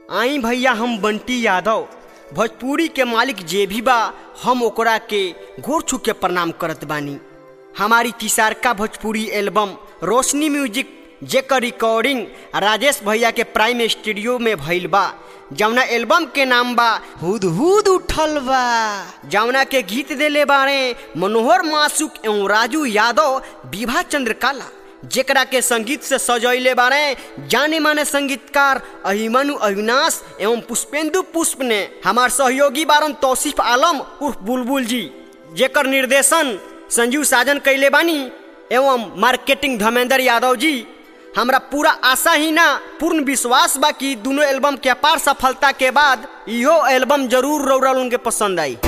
आई भैया हम बंटी यादव भोजपुरी के मालिक जे भी बा हम ओकरा के गोर छू के प्रणाम करत बानी हमारी तिसारका भोजपुरी एल्बम रोशनी म्यूजिक जेकर रिकॉर्डिंग राजेश भैया के प्राइम स्टूडियो में भइल बा जौना एल्बम के नाम बा हुद हुद उठल बा जौना के गीत देले बारे मनोहर मासुक एवं राजू यादव विभा चंद्रकाला जेकरा के संगीत से सजैले बारे जाने माने संगीतकार अहिमनु अविनाश एवं पुष्पेंदु पुष्प ने हमार सहयोगी बारन तौसीफ आलम उर्फ बुलबुल जी जेकर निर्देशन संजीव साजन कैले बानी एवं मार्केटिंग धर्मेंद्र यादव जी हमरा पूरा आशा ही ना पूर्ण विश्वास बा कि दोनों एल्बम के अपार सफलता के बाद इहो एल्बम जरूर रौरा उनके पसंद आई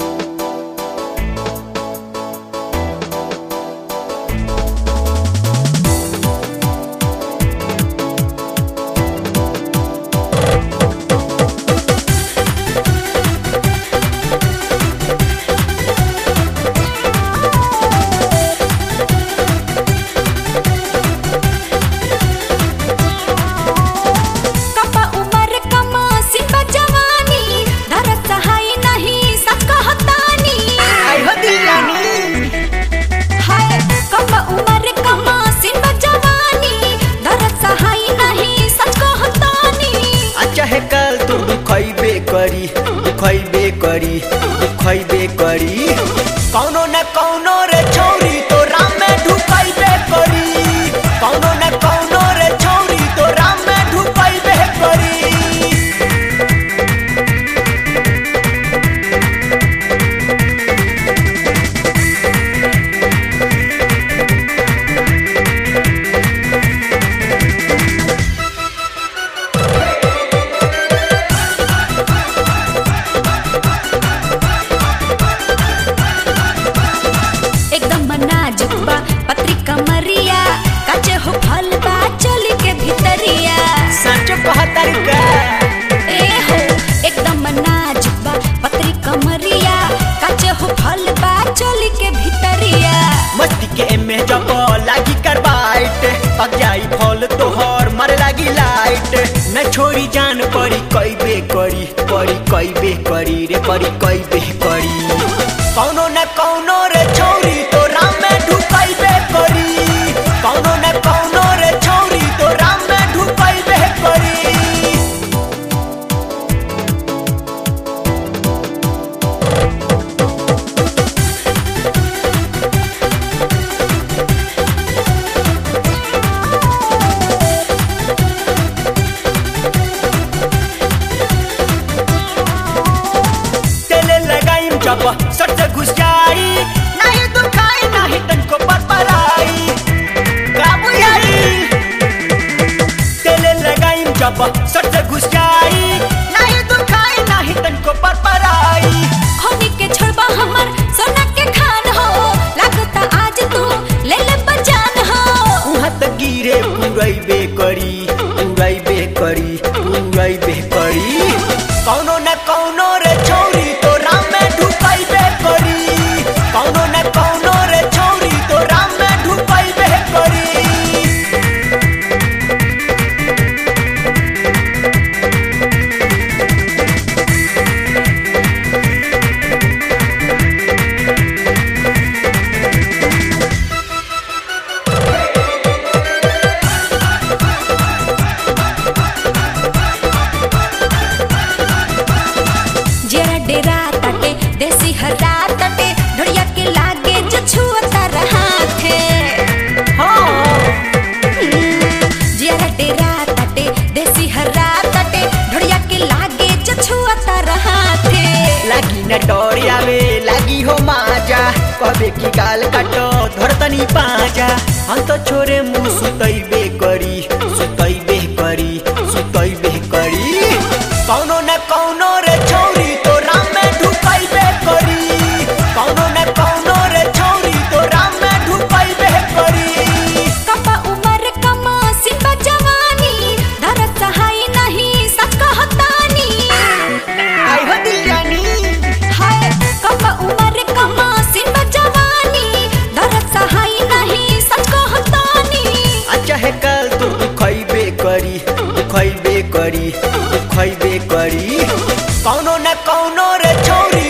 कपा उमर कमा सिपा जवानी धरत सहाय नहीं सच कहतानी हाय कपा उमर कमा सिपा जवानी धरत सहाय नहीं सच कहतानी अच्छा है कल तो दुखैबे करी दुखैबे करी दुखैबे करी कौनो न कौनो रे छौरी तो राम में ढुकैबे करी कौनो न कौनो रे छौरी तो राम में ढुकैबे करी एकदम नाजुक बा पत्रिका मरिया काचे हो फल बा चोली के भीतरिया सच कहतर का ए हो एकदम नाजुक बा पत्रिका मरिया काचे हो फल बा चोली के भीतरिया मस्ती के एमे जब लागी करवाइट पक जाई फल तोहर मर लागी लाइट न छोड़ी जान पड़ी कैबे करी पड़ी कैबे करी रे पड़ी कैबे करी कौनो न कौनो रे छौरी तो राम में ढुकैबे करी कौनो न कौनो रे छौरी तो राम में ढुकैबे करी तेले लगाई जब सट से घुस जाई नहीं दुखाई नहीं तनको पर पराई काबू आई तेले लगाई जब सट से घुस जाई नहीं दुखाई नहीं तनको पर पराई खोनी के छोड़बा हमर सोना के खान हो लागता आज तू ले ले बजान हो उहाँ त गिरे पुरैबे करी पुरैबे करी पुरैबे करी कौनो न कौनो रे छौरी तो राम में ढुकैबे करी कौनो न कौनो रे छौरी तो राम में ढुकैबे करी जरा डेरा तटे देसी हरा तटे ढोड़िया के लागे जो छुअता रहा थे जरा डेरा तटे देसी हरा तटे ढोड़िया के लागे जो छुअता रहा थे लागी न डोरियावे लागी हो माजा कबे की गाल काटो धरतनी पाजा हम तो छोरे मुंह सुतैबे करी सुतैबे करी सुतैबे करी कौनो न कौनो रे छौरी तो राम में ढुकैबे करी कौनो न कौनो रे छौरी तो राम में ढुकैबे करी कपा उमर कमा सिपा जवानी धरत सहाय नहीं सच कहतानी आई हो दिल जानी हाय कपा उमर कमा सिपा जवानी धरत सहाय नहीं सच कहतानी अच्छा है कल तो दुखैबे करी दुखैबे करी करी उ खैबे करी कौनो न कौनो रे छौरी